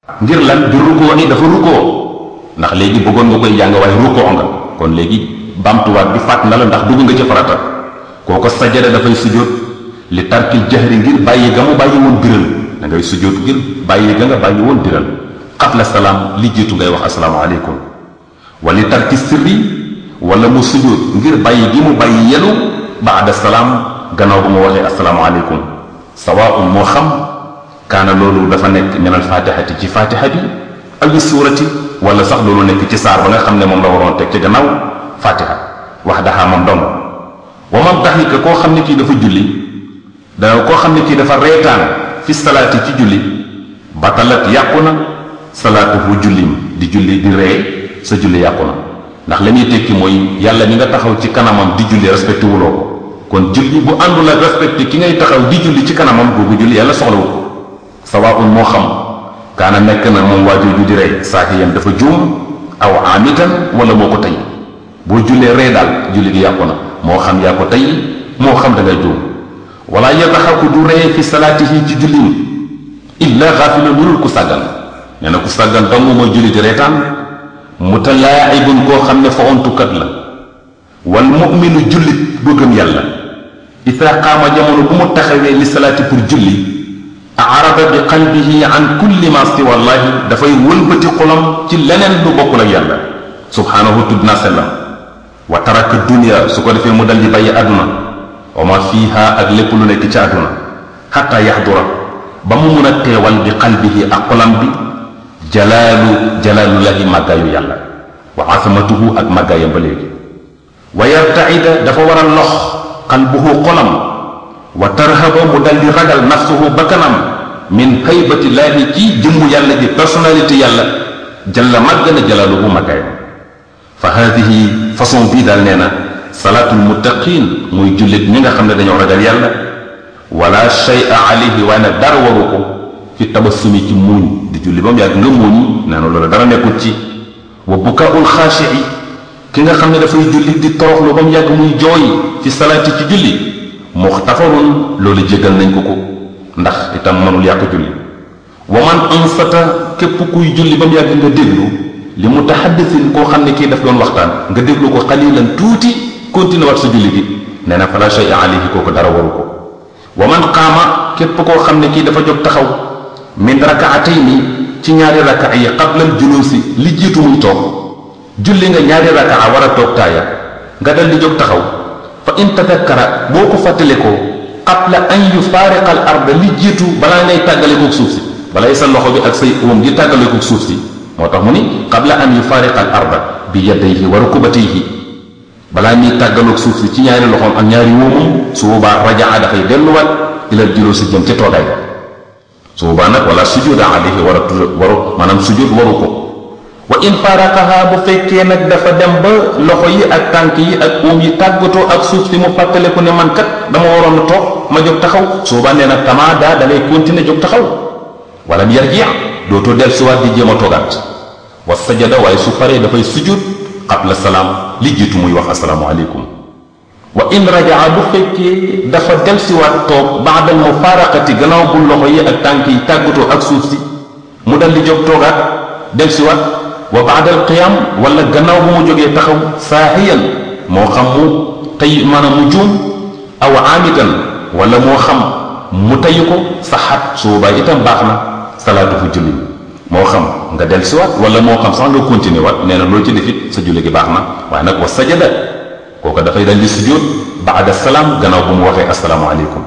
ngir lan bi rukkoo ni dafa rukkoo ndax léegi bëggoon nga koy jàng waaye rukkoo nga kon léegi bamtuwaat bi fàtt na la ndax dugg nga ci farata kooko sajada dafay sujjóot li tarkil jahri ngir bàyyi ga mu bàyyi woon biral da ngay sujjóot ngir bàyyi ga nga bàyyi woon biral qabla salaam li jiitu ngay wax asalaamaaleykum wa li tarki sirri wala mu sujjóot ngir bàyyi gi mu bàyyi yelu baada salaam gannaaw bu mu waxee asalaamaaleykum sawaun moo xam kaana loolu dafa nekk min al fatihati ci fatiha bi aw suurati wala sax loolu nekk ci saar ba nga xam ne moom la waroon teg ci gannaaw fatiha wax daxaa moom dong wa man daxika koo xam ne kii dafa julli da koo xam ne kii dafa reetaan fi salaati ci julli batalat yàqu na salaatuhu jullim di julli di ree sa julli yàqu na ndax la ñuy tekki mooy yàlla mi nga taxaw ci kanamam di julli respecté wuloo ko kon julli bu àndul ak respecté ki ngay taxaw di julli ci kanamam googu julli yàlla soxlawu ko sawaun moo xam kaana nekk na moom waajooju di rey saahiyan dafa juum aw amitan wala moo ko tey boo jullee ree daal julli gi yàqu na moo xam yaa ko tey moo xam da ngay juum wala yataxaku du ree fi salaatihi ci jullim illa xaafilun lu dul ku sàggan nee na ku sàggan dong mooy julli di reetaan mutalaaibun koo xam ne fa ontukat la wal muminu jullit bu gëm yàlla ida qaama jamono bu mu taxawee li salaati pour julli arada bi qalbihi an kulli ma siwa llahi dafay wëlbati xolam ci leneen lu bokkul ak yàlla subhaanahu tudd naa sellam wa taraka dunia su ko defee mu dal di bàyyi àdduna wa ma fiiha ak lépp lu nekk ci àdduna xatta yaxdura ba mu mun a teewal bi qalbihi ak xolam bi jalaalu jalaalullahi màggaayu yàlla wa azamatuhu ak màggaayam ba léegi wa yartaida dafa war a lox qalbuhu xolam wa tarhaba mu dal di ragal nafsuhu bakkanam min haybatillaahi ci jëmmu yàlla ji personnalité yàlla jalla màgg na jalaaluhu màggaayam fa haadihi façon bii daal nee na salaatul muttaqin muy jullit ñi nga xam ne dañoo ragal yàlla wala shay'a alayhi waaye nag dara waru ko fi tabassumi ci muuñ di julli ba mu yàgg nga muuñ nee na loolu dara nekkul ci wa bukaul xaashii ki nga xam ne dafay julli di toroxlu ba mu yàgg muy jooy fi salaati ci julli muxtafarun loolu jégal nañ ko ko ndax itam mënul yàq julli wa man ansata képp kuy julli ba mu yàgg nga déglu li mutahaddisin koo xam ne kii daf doon waxtaan nga déglu ko xalilan tuuti continué wat sa julli gi nee na fala shay alayhi kooku dara waru ko wa man qaama képp koo xam ne kii dafa jóg taxaw min rakaatayni ci ñaari rakaa yi qablal julusi li jiitu muy toog julli nga ñaari rakaa war a toog taaya nga dal di jóg taxaw fa in tadakkara boo ko fàttalikoo qabla an yufaariqa al arda li jiitu balaa ngay tàggalikook suuf si balay sa loxo bi ak say óom di tàggalikook suuf si moo tax mu ni qabla an yufaariqa al arda bi yadayhi wa rukubatayhi balaa muy tàggaloog suuf si ci ñaari loxoom ak ñaari wóomam su boobaa rajaa dafay delluwaat ilal juloo si jëm ca toogaay su boobaa nag wala sujjóoda alayhi war a waru maanaam sujjóot waru ko wa in faraqaha bu fekkee nag dafa dem ba loxo yi ak tànk yi ak óom yi tàggatoo ak suuf si mu fàttaleku ne man kat dama waroon a toog ma jóg taxaw su boobaa nee na tamaada da ngay continuer jóg taxaw wala mu yarji dootoo del suwaat di jéem a toogaat wa sajada waaye su paree dafay sujjóot qabla salaam li jiitu muy wax asalaamualeykum wa in rajaa bu fekkee dafa delsiwaat toog baadal mufaaraqati gannaaw bu loxo yi ak tànk yi tàggatoo ak suuf si mu dal di jóg toogaat delsiwaat wa baadal qiyaam wala gannaaw bu mu jógee taxaw saahiyan moo xam mu tey maanaam mu juum aw aamidan wala moo xam mu tayu ko saxaat su boobaa itam baax na salaatu fu julli moo xam nga delsiwaat wala moo xam sax nga continuer waat nee na loo ci defit sa julli gi baax na waaye nag wa sajada kooku dafay dal di sujjóot baada salaam gannaaw bu mu waxee asalaamaaleykum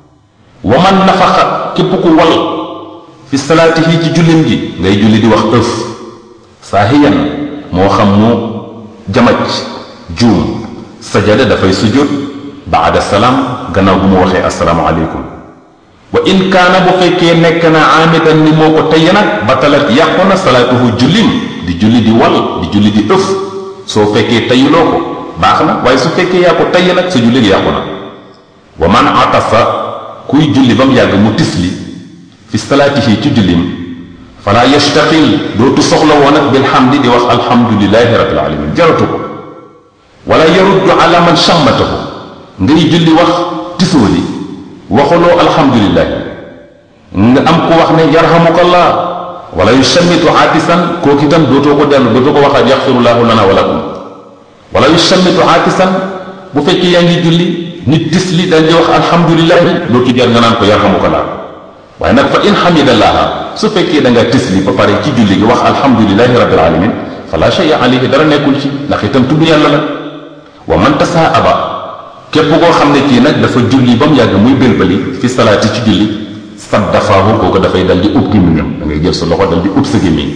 wa man nafaxa képp ku wal fi salaatihi ci jullim gi ngay julli di wax ëf saahiyan moo xam mu jamaj juum sajada dafay sujjóot baada salaam gannaaw bu mu waxee asalaamaaleykum wa in kaana bu fekkee nekk na aamidan ni moo ko tey nag batalat yàqu na salaatuhu jullim di julli di wal di julli di ëf soo fekkee teyuloo ko baax na waaye su fekkee yaa ko tey nag sa julli gi yàqu na wa man atafa kuy julli ba mu yàgg mu tisli fi salaatihi ci jullim fala yastaqil dootu soxla woon ak bilhamdi di wax alhamdulilahi rabbil alamin jaratu ko wala yaruddu ala man shammatahu ngay julli wax tisóoli waxuloo alhamdulilah nga am ku wax ne yarhamukallah wala yusammitu aatisan kooku itam dootoo ko dellu dootoo ko waxaat yaxfirullahu lana wa lakum wala yusammitu aatisan bu fekkee yaa ngi julli nit tis li dañ di wax alhamdulilahi lootu jar nga naan ko yarhamukallah waaye nag fa in xamidallaha su fekkee da nga tis li ba pare ci julli gi wax alhamdulilahi rabbil alamin fala shay'a alayhi dara nekkul ci ndax itam tudd yàlla la wa man tasaa aba képp koo xam ne kii nag dafa julli ba mu yàgg muy bélbali fi salaati ci julli saddafaahu kooku dafay dal di ub gémmiñam da ngay jël sa loxo dal di ub sa gémmiñ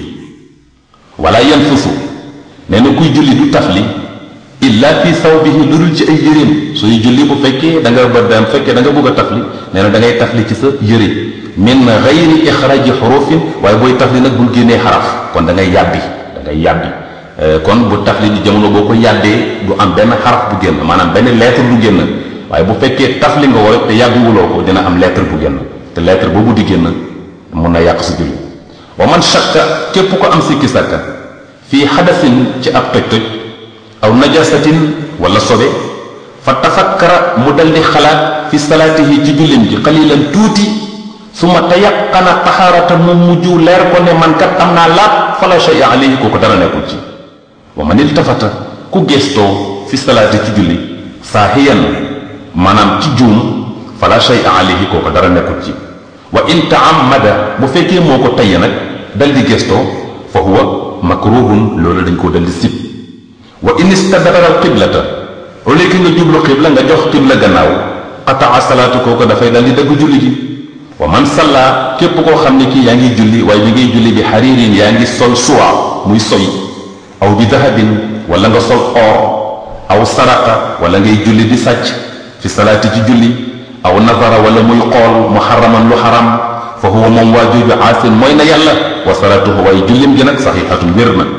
wala yanfusu nee na kuy julli du tafli illa fi sawbihi lu dul ci ay yëreem sooy julli bu fekkee da nga ba dem fekkee da nga bëgg a tafli nee na da ngay tafli ci sa yëre min gayri ixraji xurufin waaye booy tafli nag bul génnee xaraf kon da ngay yàbbi da ngay yàbbi kon bu tafli di jamono boo ko yàddee du am benn xaraf bu génn maanaam benn lettre du génn waaye bu fekkee tafli nga woo te yàbbiwuloo ko dina am lettre bu génn te lettre boobu di génn mun na yàq sa julli wa man shakka képp ko am sikki sàkka fii xadasin ci ab toj-toj aw najasatin wala sobe fa tafakkara mu dal di xalaat fi salaatihi ci jullim ji xalilan tuuti suma tayaqana taxaarata mu mujj leer ko ne man kat am naa laab fala shay alayhi kooku dara nekkul ci wa man iltafata ku gestoo fi salaati ci julli saahiyan maanaam ci juum fala shay alayhi kooku dara nekkul ci wa in taammada bu fekkee moo ko tayya nag dal di gestoo fa huwa makruhun loolu dañ koo dal di sib wa in istadbara al qiblata au lieu que nga jublu qibla nga jox qibla gannaaw qataa salaatu kooku dafay dal di dagg julli gi wa man salla képp koo xam ne kii yaa ngi julli waaye bi ngay julli bi xariirin yaa ngi sol suwa muy soy aw bi dahabin wala nga sol or aw saraqa wala ngay julli di sàcc fi salaati ci julli aw nazara wala muy xool muharraman lu xaram fa huwa moom waa jooju aasin mooy na yàlla wa salaatuhu waaye jullim gi nag saxiixatun wér na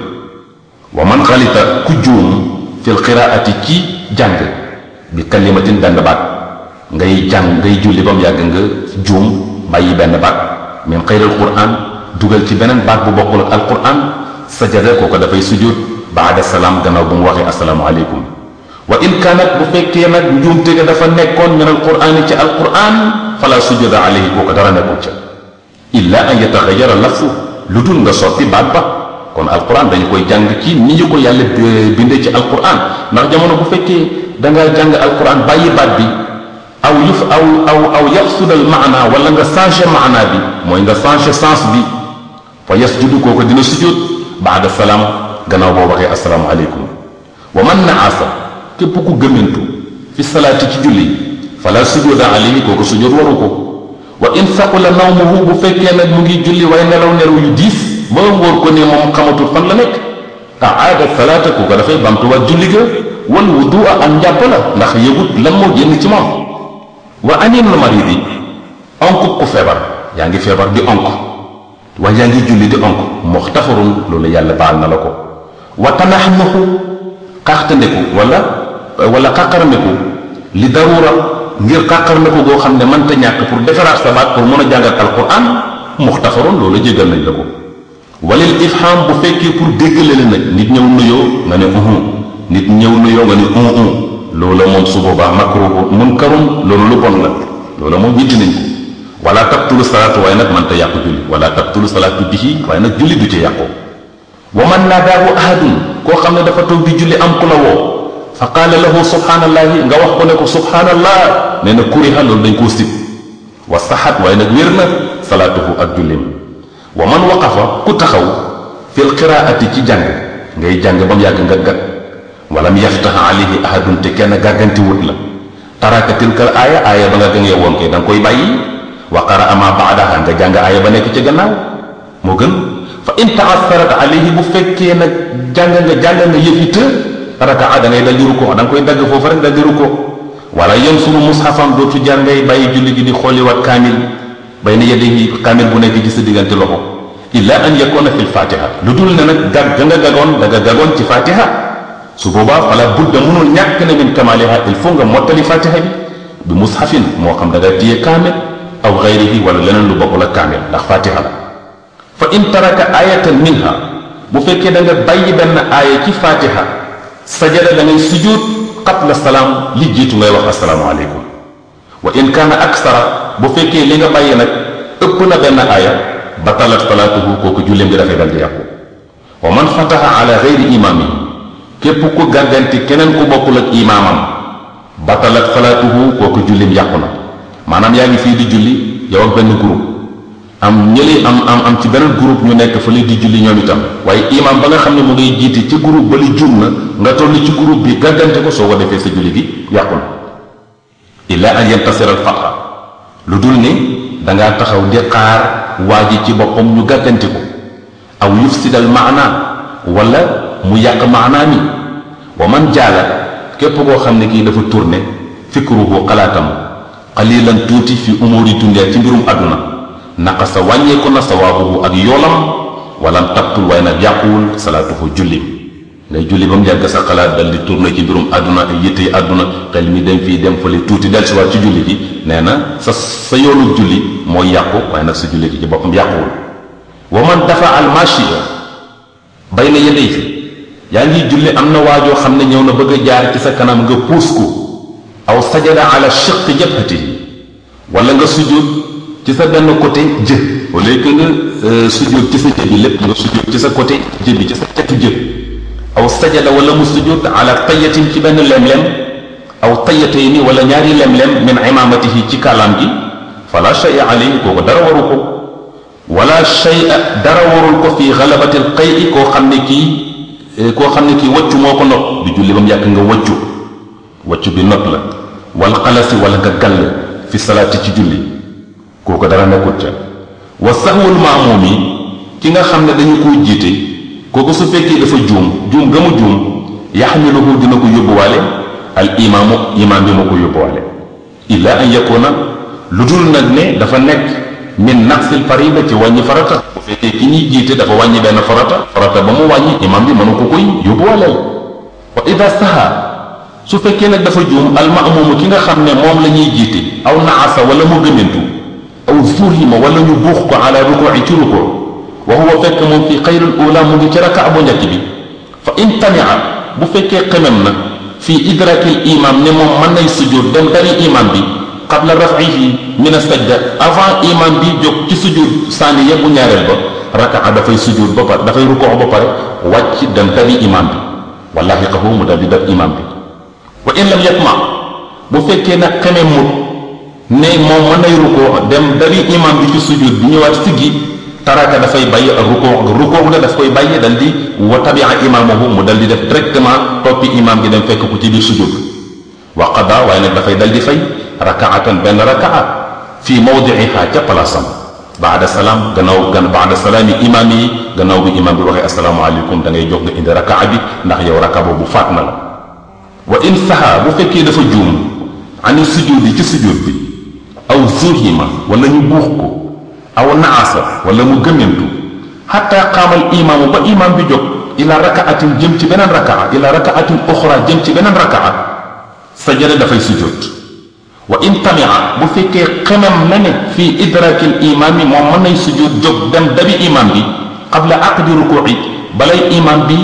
wa man xalita ku juum fil qiraati ci jàng bi kalimatin benn baat ngay jàng ngay julli ba mu yàgg nga juum bàyyi benn baat min xayril quran dugal ci beneen baat bu bokkul ak alquran sajada kooku dafay sujud baada salaam gannaaw bu mu waxee asalaamu aleykum wa in kaanat bu fekkee nag njuumte ga dafa nekkoon min alquraan ci alquran fala sujuda alayhi kooku dara nekkul ca illa an yataxayara lafsu lu dul nga soppi baat ba kon alquran dañu koy jàng ci ni ñu ko yàlla bindee ci alquran ndax jamono bu fekkee da nga jàng alquran bàyyi baat bi aw yuf aw aw aw yaxsudal maana wala nga changé maana bi mooy nga changé sens bi fa yasjudu kooku dina sujud baada salaam gannaaw boo waxee asalaamu aleykum wa man naasa képp ku gëmmentu fi salaati ci julli fala sujuda alayhi kooku sujud waru ko wa in saqula nawmuhu bu fekkee nag mu ngi julli waaye nelaw nelaw yu diis ba wóor ko ne moom xamatul fan la nekk aada salaata kooku dafay bamtuwaat julli ga wal wudua ak njàpp la ndax yëgut lan moo génn ci moom wa anil maridi onk ku feebar yaa ngi feebar di onk waaye yaa ngi julli di onk muxtafarun loolu yàlla baal na la ko wa tanaxnaxu xaaxtandeku wala wala xaqarmeku li darura ngir xaqarmeku goo xam ne mënta ñàkk pour defaraat sa baat pour mën a jàngat alquran muxtafarun loolu jégal nañ la ko walil ifham bu fekkee pour déggale la nag nit ñëw nuyoo nga ne uhu nit ñëw nuyoo nga ne uhu loola moom su boobaa makruhu munkarun loolu lu bon la loola moom ñitti nañ ko wala tabtulu salaatu waaye nag mënta yàqu julli wala tabtulu salaatu bihi waaye nag julli du ci yàqu wa man naadaahu ahadun koo xam ne dafa toog di julli am ku la woo fa qaala lahu subhaanallahi nga wax ko ne ko subhaanallah nee na kuriha loolu dañ koo sib wa saxat waaye nag wér na salaatuhu ak jullim wa man waqafa ku taxaw fil qiraati ci jàng ngay jàng ba mu yàgg nga gag walam yaftax alayhi ahadun te kenn gàgganti wut la taraka tilkal aaya aaya ba nga gëngee woon kay da nga koy bàyyi wa qaraa ma baadaha nga jàng aaya ba nekk ci gannaaw moo gën fa in taasarat alayhi bu fekkee nag jàng nga jàng nga yëfi të rakaa da ngay dal di rukkoo da nga koy dagg foofu rek dal di rukkoo wala yansuru mushafan dootu jar ngay bàyyi julli gi di xooliwaat kaamil bay na yeddi kaamil bu nekk ci sa diggante loxo illa an yakuna fil fatiha lu dul ne nag gag ga nga gagoon da nga gagoon ci fatiha su boobaa fala budda mënul ñàkk ne min kamaliha il faut nga mottali fatiha bi bi mushafin moo xam da nga téye kaamil aw gayrihi wala leneen lu bokkul ak kaamil ndax fatiha la fa in taraka ayatan minha bu fekkee da nga bàyyi benn aaya ci fatiha sajada da ngay sujud qabla salaam li jiitu ngay wax asalaamu aleykum wa in kaana aksara bu fekkee li nga bàyyi nag ëpp na benn aaya batalat salaatuhu kooku julleem bi dafay dal di yàqu wa man fataha ala gayri imaami képp ku gàgganti keneen ku bokkul ak imaamam batalat salaatuhu kooku julleem yàqu na maanaam yaa ngi fii di julli yow ak benn groupe am ñëli am am am ci beneen groupe ñu nekk fële di julli ñoom itam waaye imam ba nga xam ne mu ngay jiite ci groupe ba li jum na nga toll ci groupe bi gàggante ko soo ko defee sa julli gi yàqu na illa an yantasira al fatra lu dul ne dangaa taxaw di xaar waa ji ci boppam ñu gàggante ko aw yufsidal maana wala mu yàq maanaa mi wa man jaala képp koo xam ne kii dafa tourné fikruhu xalaatam qalilan tuuti fi umuri dunya ci mbirum àdduna naqasa wàññeeku na sawaabuhu ak yoolam walam tabtul waaye nag yàquwul salaatuhu jullim ngay julli ba mu yàgg sa xalaat dal di tourné ci mbirum àdduna ak yitte yi àdduna xel mi dem fii dem fële tuuti del si waat ci julli gi nee na sa sa yoonu julli mooy yàqu waaye nag sa julli gi ci boppam yàquwul wa man dafa al machia bay na yedey fi yaa ngi julli am na waajoo xam ne ñëw na bëgg a jaar ci sa kanam nga puus ko aw sajada ala shiqqi jabhatihi wala nga sujud ci sa benn côté jë au lieu que nga sujud ci sa jë bi lépp nga sujud ci sa côté jë bi ci sa cetu jë aw sajada wala mu sujud ala tayatin ci benn lem-lem aw tayatayni wala ñaari lem-lem min imamatihi ci kàllaam gi fala shay'a alayhi kooku dara waru ko wala shay'a dara warul ko fi xalabati al qay'i koo xam ne kii koo xam ne kii waccu moo ko not di julli ba mu yàgg nga waccu waccu bi not la wal xalasi wala nga gàll fi salaati ci julli kooku dara nekkut ca wa saxwul maamuum yi ki nga xam ne dañu koo jiite kooku su fekkee dafa juum juum ga mu juum yaxmiluhu dina ko yóbbuwaale al imaamu imaam bi moo ko yóbbuwaale illa an yakuna lu dul nag ne dafa nekk min naqsil farida ci wàññi farata bu fekkee ki ñuy jiite dafa wàññi benn farata farata ba mu wàññi imaam bi mënu ko koy yóbbuwaaleel wa ida saha su fekkee nag dafa juum al maamuumu ki nga xam ne moom la ñuy jiite aw naasa wala mu gëmantu aw zuhima wala ñu buux ko ala rukui ci ruko wa huwa fekk moom fi xayrul ula mu ngi ci raka bu njëkk bi fa in tamia bu fekkee xemem na fi idrakil imam ne moom mën nay sujud dem dari imam bi qabla rafihi min asajda avant imam bi jóg ci sujud sànni yebbu ñaareel ba rakaa dafay sujud ba pare dafay rukoo ba pare wàcc dem dari imam bi wallahi qahu mu dal di def imam bi wa in lam yatma bu fekkee nag xemem mut ne moom mën nay rukoo dem dari imam bi ci sujud bi ñëwaat siggi taraka dafay bàyyi ak rukoo rukoo nga daf koy bàyyi dal di wa tabia imaamahu mu dal di def directement toppi imam gi dem fekk ko ci biir sujud wa qada waaye nag dafay dal di fay rakaatan benn rakaa fii mawdiiha ca palaasam baada salaam gannaaw gan baada salaami imaam yi gannaaw bi imam bi waxee asalaamaaleykum da ngay jox nga indi rakaa bi ndax yow raka boobu faat na la wa in saha bu fekkee dafa juum ani sujud yi ci sujud bi aw zuhima wala ñu buux ko aw naasa wala mu gëmmentu xatta qaamal imaamu ba imaam bi jóg ila rakaatin jëm ci beneen rakaa ila rakaatin oxra jëm ci beneen rakaa sajada dafay sujjóot wa in tamia bu fekkee xemem na ne fii idrakil imaam yi moom mën nay sujjóot jóg dem dabi imaam bi qabla aqdi rukuuci balay imaam bi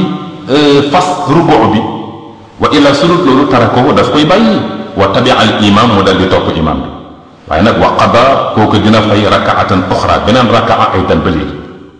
fas rukuu bi wa ila sulut loolu tarako daf koy bàyyi wa tabia al imaam mu dal di topp imaam bi waaye nag wa qada kooku dina fay rakaatan oxra beneen rakaa ay dan ba léegi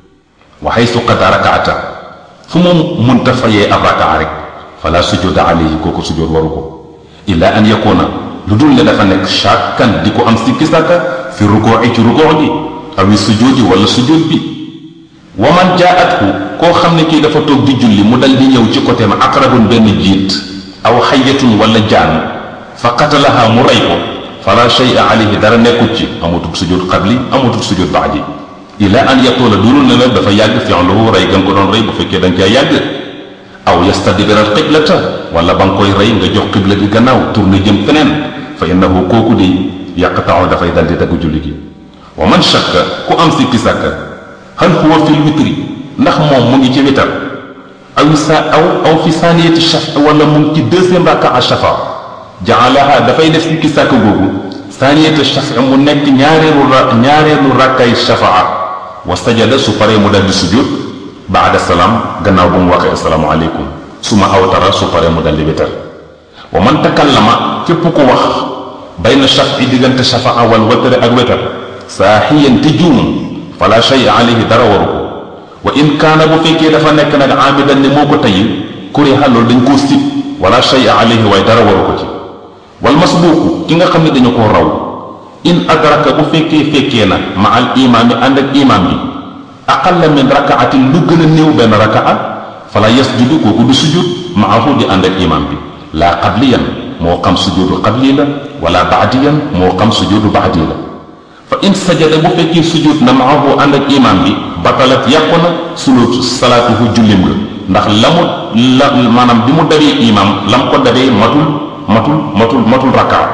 wa xaysu qada rakaata fu mu munta fayee ab rakaa rek fala sujuda alayhi kooku sujud waru ko illa an yakuna lu dul ne dafa nekk shakkan di ko am sikki sàkka fi rukoo ci rukoo gi awi sujudi wala sujud bi wa man jaathu koo xam ne kii dafa toog di julli mu dal di ñëw ci côté ma aqrabun benn jiit aw xayatun wala jaan fa qatalaha mu rey ko fala shay'a alayhi dara nekkut ci amatul sujud qabli amatul sujud baadi ila an yatula dulul ne nag dafa yàgg fi'luhu rey ga nga ko doon rey bu fekkee da nga caa yàgg aw yastadbira al qiblata wala ba nga koy rey nga jox qibla gi gannaaw tourné jëm feneen fa innahu kooku di yaqta'u dafay dal di dagg julli gi wa man shakka ku am sikki sàkka hal huwa fil witri ndax moom mu ngi ci witar aw sa aw aw fi saniyati shafa wala mu ngi ci deuxième raka shafa jaalaha dafay def sikki sàkk googu saniyata shafa mu nekk ñaareelu ra ñaareelu rakkay shafaa wa sajada su paree mu dal di sujud baada salaam gannaaw bu mu waxee asalaamu aleykum su ma awtara su paree mu dal di witar wa man takallama képp ku wax bayna shafi diggante shafaa wal watare ak wetar saaxiyan te juum fala shay alayhi dara waru ko wa in kaana bu fekkee dafa nekk nag amidan ne moo ko tey kuriha loolu dañ koo sib wala shay alayhi waaye dara waru ko ci wal masbuuku ki nga xam ne dañu koo raw in adraka bu fekkee fekkee na ma al imaam yi ànd ak imaam bi aqalla min rakaatin lu gën a néew benn rakaa fala yasjudu kooku du sujud maahu di ànd ak imaam bi laa qabliyan moo xam sujudu qabli la wala baadiyan moo xam sujudu baadi la fa in sajada bu fekkee sujud na maahu ànd ak imaam bi batalat yàqu na sulut salaatuhu jullim nga ndax la mu la maanaam bi mu dabee imaam lam ko dabee matul matul matul matul rakaa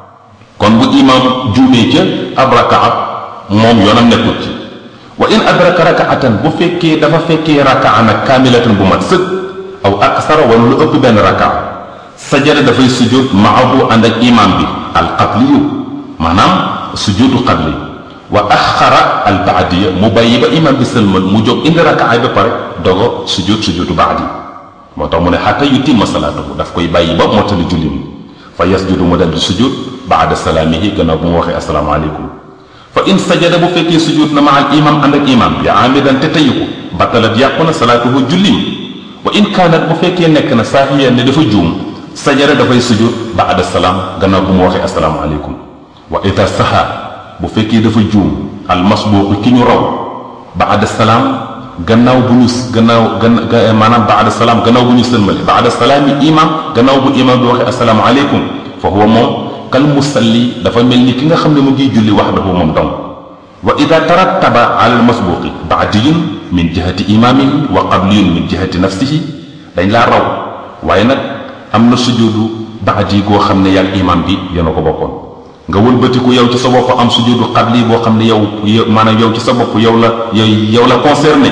kon bu imaam juumee ca ab rakaa moom yoonam nekkul ci wa in adraka rakaatan bu fekkee dafa fekkee rakaa nag kaamilatan bu mat sëg aw aksara wala lu ëpp benn rakaa sajada dafay sujud maahu ànd ak imaam bi al qabliyu maanaam sujudu qabli wa axara al baadiya mu bàyyi ba imaam bi sëlmal mu jóg indi rakaa ba pare dogo sujud sujudu baadi moo tax mu ne xatta yutimma salaatahu daf koy bàyyi ba mottali julli mi fa yasjudu mu dal di sujud baada salaamihi gannaaw bu mu waxee asalaamaaleykum fa in sajada bu fekkee sujud na ma al imam ànd ak imam bi amidan te tayu ko batalat yàqu na salaatuhu jullim wa in kaanat bu fekkee nekk na saahiyan ne dafa juum sajada dafay sujud baada salaam gannaaw bu mu waxee asalaamaaleykum wa ida saha bu fekkee dafa juum al masbuuqu ki ñu raw baada salaam gannaaw bu ñu gannaaw gan maanaam baada salaam gannaaw bu ñu sëlmale baada salaami imam gannaaw bu imam bi waxee asalaamaaleykum fa huwa moom kal musalli dafa mel ni ki nga xam ne mu ngi julli waxdahu moom dong wa ida tarattaba ala al masbuqi baadiyun min jihati imaamihi wa qabliyun min jihati nafsihi dañ laa raw waaye nag am na sujudu baadi goo xam ne yàgg imam bi yéena ko bokkoon nga wëlbatiku yow ci sa bopp am sujudu qabli boo xam ne yow maanaam yow ci sa bopp yow la yow yow la concerné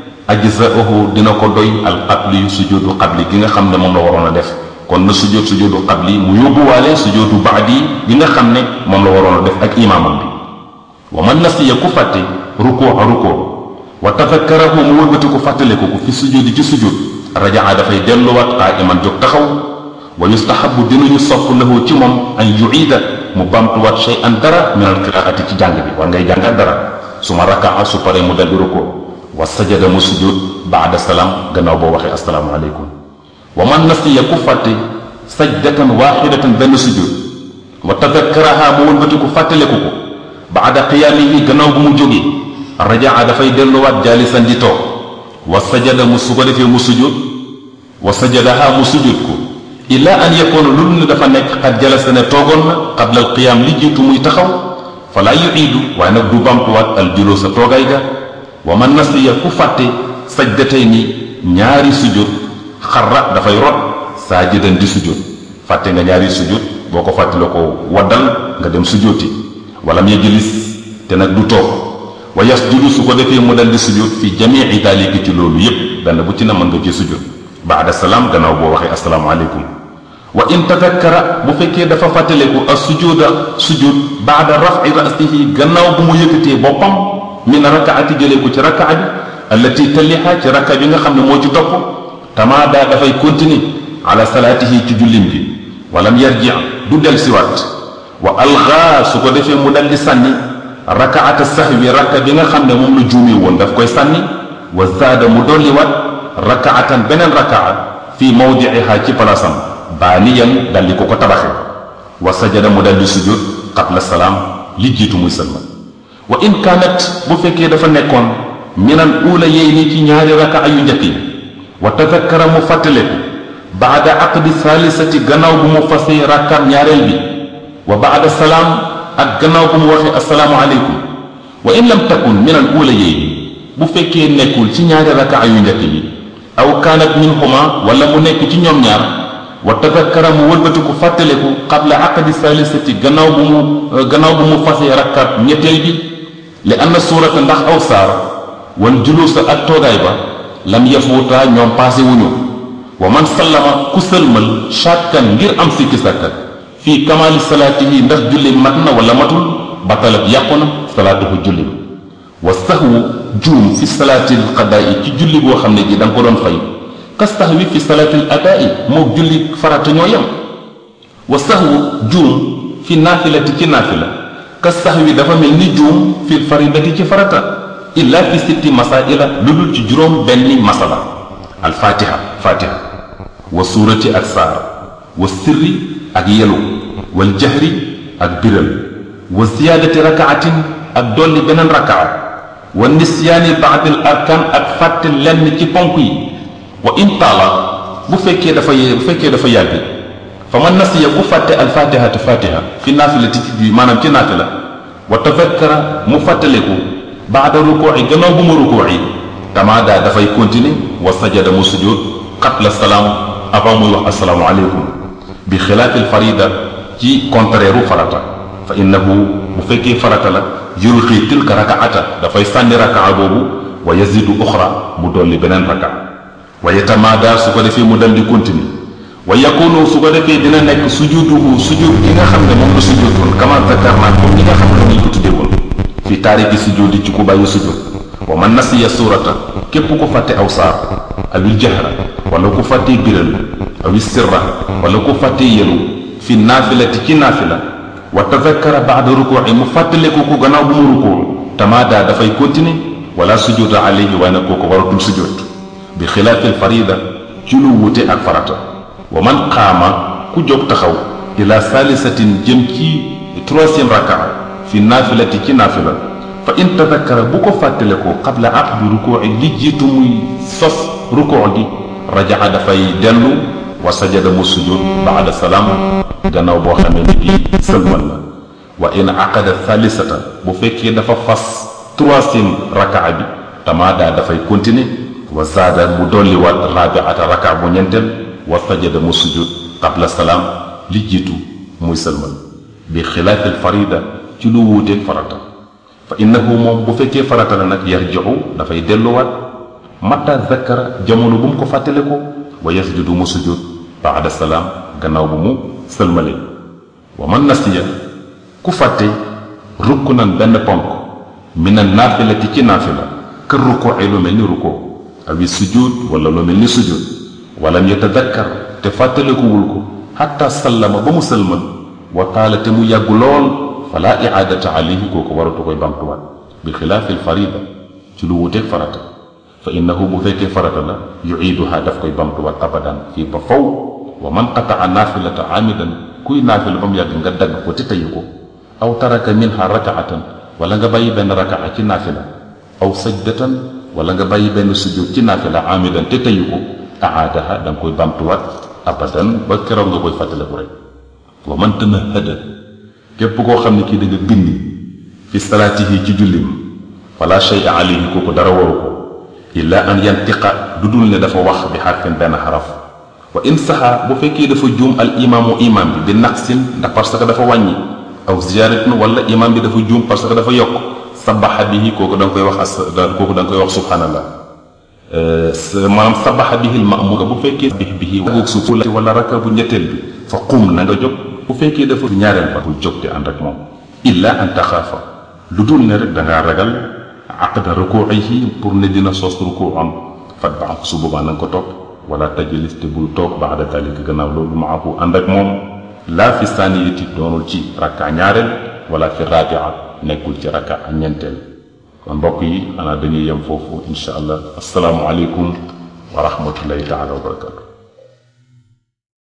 ajzaahu dina ko doy al qabli sujudu qabli gi nga xam ne moom la waroon a def kon na sujud sujudu qabli mu yóbbuwaale sujudu baadi gi nga xam ne moom la waroon a def ak imaamam bi wa man nasiya ku fàtte rukoo a rukoo wa tafakkarahu mu wëlbati ko fàttaleku ko fi sujudi ci sujud rajaa dafay delluwaat qaa'iman jóg taxaw wa yustahabu dinañu sopp lahu ci moom an yuida mu bamtuwaat shay'an dara min al qiraati ci jàng bi war ngay jàngat dara su ma rakaa su paree mu daldi rukoo wa sajada mu sujud baada salaam gannaaw boo waxee assalaamu aleykum wa man nasiya ku fàtte sajdatan waaxidatan benn sujud wa tadakkaraha mu wëlbati ko fàttaleku ko baada qiyaamihi gannaaw bu mu jógee rajaa dafay delluwaat jaalisan di toog wa sajada mu su ko defee mu sujud wa sajadaha mu sujud ko illa an yakoona lu ne dafa nekk xat jalasa ne toogoon na qabla al qiyaam li jiitu muy taxaw falaa yuiidu waaye nag du bamtuwaat al juloo sa toogaay ga wa man nasiya ku fàtte sajdatay ni ñaari sujud xarra dafay rot saajidan di sujud fàtte nga ñaari sujud boo ko fàtte la ko waddal nga dem sujjóoti wala mu yajlis te nag du toog wa yasjudu su ko defee mu dal di sujud fi jamii daalika ci loolu yépp benn bu ci na mën nga ci sujud baada salaam gannaaw boo waxee asalaamaaleykum wa in tadakkara bu fekkee dafa fàttaleku as sujuda sujud baada rafi rasihi gannaaw bu mu yëkkatee boppam min rakaati jëlee ko ci rakaa bi allati talliha ci raka bi nga xam ne moo ci topp tamaada dafay continuer ala salaatihi ci jullim bi walam yarji du del siwaat wa algaa su ko defee mu dal di sànni rakaata sahwi rakka bi nga xam ne moom la juumee woon daf koy sànni wa zaada mu dolliwaat rakaatan beneen rakaa fii mawdiiha ci palaasam baaniyan dal di ko ko tabaxe wa sajada mu dal di sujud qabla salaam li jiitu muy sëlma wa in kaanat bu fekkee dafa nekkoon minal uula yey ni ci ñaari rakaa yu njëkk yi wa tadakkara mu fàttaleku baada aqdi saalisati gannaaw bu mu fasee rakkaam ñaareel bi wa baada salaam ak gannaaw bu mu waxee assalaamu aleykum wa in lam takun min al uula yéy bu fekkee nekkul ci ñaari rakaa yu njëkk yi aw kaanat minhuma wala mu nekk ci ñoom ñaar wa tadakkara mu wëlbatiku fàttaleku qabla aqdi saalisati gannaaw bu mu gannaaw bu mu fasee rakkaat ñetteel bi li anna suurata ndax aw saar wal juluusa ak toogaay ba lam yafuutaa ñoom paase wuñu wa man sallama ku sëlmal shakkan ngir am sikki sàkka fii kamaali salaatihi ndax julli mat na wala matul batalat yàqu na salaatuhu julli wa sahwu juum fi salaatil qadaa'i ci julli boo xam ne ji da nga ko doon fay ka sahwi fi salaatil adaa'i moog julli farata ñoo yem wa sahwu juum fi naafilati ci naafila ka sahwi dafa mel ni juum fi faridati ci farata illa fi sitti masaila lu dul ci juróom benni masala al fatiha fatiha wa suurati ak saar wa sirri ak yelu wal jahri ak biral wa ziyaadati rakaatin ak dolli beneen rakaa wa nisyaani baadil arkaan ak fàtte lenn ci ponk yi wa in taala bu fekkee dafa ye bu fekkee dafa yàgg fa man nasiya ku fàtte alfatihata fatiha fi naafilati ci bi maanaam ci naafila wa tafakkara mu fàttaleku baada rukooci gannaaw bu ma rukooci tamaada dafay continuer wa sajada mu sujud qabla salaam avant muy wax asalaamu aleykum bi xilaafil farida ci contraire u farata fa innahu bu fekkee farata la yulqi tilka rakaata dafay sànni rakaa boobu wa yazidu uxra mu dolli beneen rakaa wa yatamaada su ko defee mu dal di continuer wa yakunu su ko defee dina nekk sujuduhu sujud gi nga xam ne moom la sujudoon kama zakarna comme ñi nga xam ne ni ko tuddee woon fi taariki sujudi ci ku bàyyi sujud wa man nasiya suurata képp ku fàtte aw saar awil jahra wala ku fàtte biral awil sirra wala ku fàtte yelu fi naafilati ci naafila wa tadakkara baada rukuuci mu fàttaleku ko gannaaw bu mu rukuu tamaada dafay continuer wala sujuda alayhi waaye nag kooku waratul sujud bi xilaafil farida ci lu wuute ak farata wa man qaama ku jóg taxaw ila saalisatin jëm ci troisième rakaa fi naafilati ci naafila fa in tadakkara bu ko fàttale ko qabla aqdi rukuuci li jiitu muy sos rukuu gi rajaa dafay dellu wa sajada mu sujud baada salaam gannaaw boo xamee ni bii sëlmal la wa in aqada thaalisata bu fekkee dafa fas troisième rakaa bi tamaada dafay continuer wa zaada mu dolli waat rabiata rakaa bu ñeenteel wa sajada mu sujud qabla salaam li jiitu muy sëlmal bi xilaafil farida ci lu wuuteeg farata fa innahu moom bu fekkee farata la nag yarji'u dafay delluwaat mata zakkara jamono bu mu ko fàttale ko wa yasjudu mu sujud baada salaam gannaaw bu mu sëlmale wa man nasiya ku fàtte rukkunan benn ponk mina naafilati ci naafila kër rukkoo ay lu mel ni rukkoo awi sujud wala lu mel ni sujud walam yatadakkar te fàttalekuwul ko xatta sallama ba mu sëlmal wa taala te mu yàggu lool fala iaadata alayhi kooku waratu koy bamtuwaat bi xilaafi alfarida ci lu wuteeg farata fa innahu bu fekkee farata la yuiiduha daf koy bamtuwaat abadan fii ba faw wa man qataa naafilata amidan kuy naafila ba mu yàgg nga dagg ko te tayu ko aw taraka minha rakaatan wala nga bàyyi benn rakaa ci naafila aw sajdatan wala nga bàyyi benn sujud ci naafila amidan te tayu ko aadaha da nga koy bamtuwaat abadan ba keroog nga koy fàttaliku rek wa man tanahada képp koo xam ne kii da nga bind fi salaatihi ci jullim fala shay alayhi kooku dara waru ko illa an yantiqa du dul ne dafa wax bi xarfin benn xaraf wa in saxa bu fekkee dafa juum al imaamu imaam bi bi naqsin ndax parce que dafa wàññi aw ziyaaratin wala imaam bi dafa juum parce que dafa yokk sabaxa bihi kooku da nga koy wax as kooku da nga koy wax subhanallah maanaam sabaxa bihi al maamura bu fekkee bihi bihi wagoog suuf wala raka bu ñetteel bi fa qum na nga jóg bu fekkee dafa ñaareel ba bul jóg di ànd ak moom illa an taxaafa lu dul ne rek da ngaa ragal aqda rukuuihi pour ne dina sos rukuu am fatbaa su boobaa na nga ko topp wala tajlis te bul toog baada dalika gannaaw loolu maahu ànd ak moom laa fi saaniyati doonul ci rakka ñaareel wala fi rabia nekkul ci rakka ak ñeenteel kon mbokk yi xanaa dañuy yem foofu insha allah asalaamu aleykum wa rahmatullahi taala wa barakatu